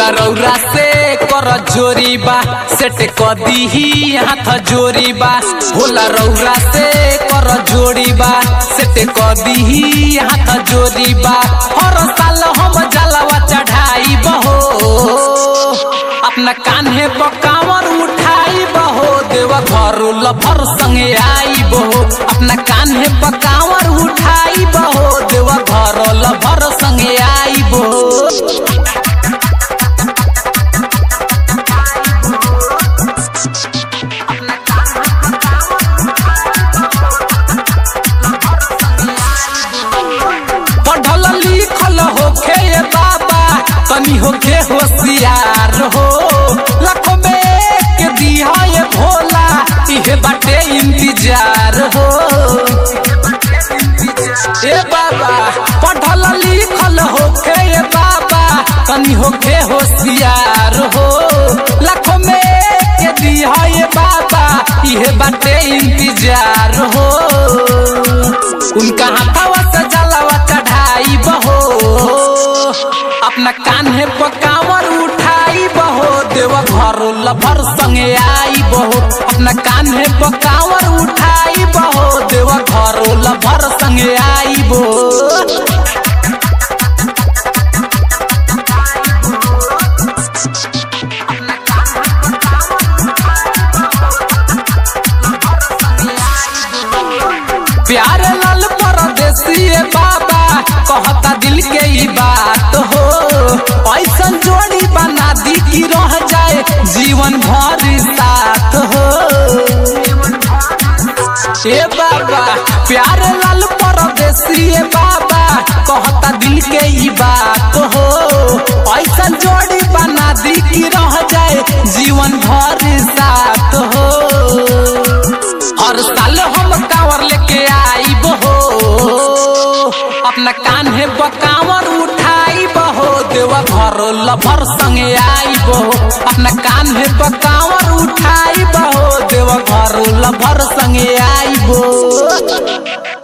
भोला रौरा से कर जोरी बा सेट क दीही हाथ जोरी बा भोला रौरा से कर जोड़ी बा सेट क दीही हाथ जोरी बा हर साल हम जलवा चढ़ाई बहो अपना कान्हे पकावर उठाई बहो देव घर लफर संगे आई बहो अपना कान्हे पकावर उठाई बहो देव घर लफर संगे आई बहो पढ़ल लिखल होखे ये बाबा तनी होखे होशियार हो लाखों में एक दिया ये भोला इहे बाटे इंतजार हो ए बाबा पढ़ल लिखल होखे ये बाबा तनी होखे होशियार हो लाखों में एक दिया ये बाबा इहे बाटे इंतजार हो उनका हाथवा से जलावा चढ़ाई बहो अपना कान्हे पकावर उठाई बहो देव घर लभर संगे आई बहो अपना कान्हे पकावर उठाई बहो देव घर लभर संगे आई बहो प्यार लाल परदेसी बाबा कहता दिल के ई बात हो ऐसा जोड़ी बना दी कि रह जाए जीवन भर साथ हो ए बाबा प्यार लाल परदेसी बाबा कहता दिल के ई बात हो ऐसा जोड़ी बना दी कि रह जाए जीवन भर साथ हो हर साल हम कांवर लेके आई बहो अपना कान्हे बकावर उठाई बहो देवा घर लभर संगे आई बहो अपना कान्हे बकावर उठाई बहो देवा घर लभर संगे आई बहो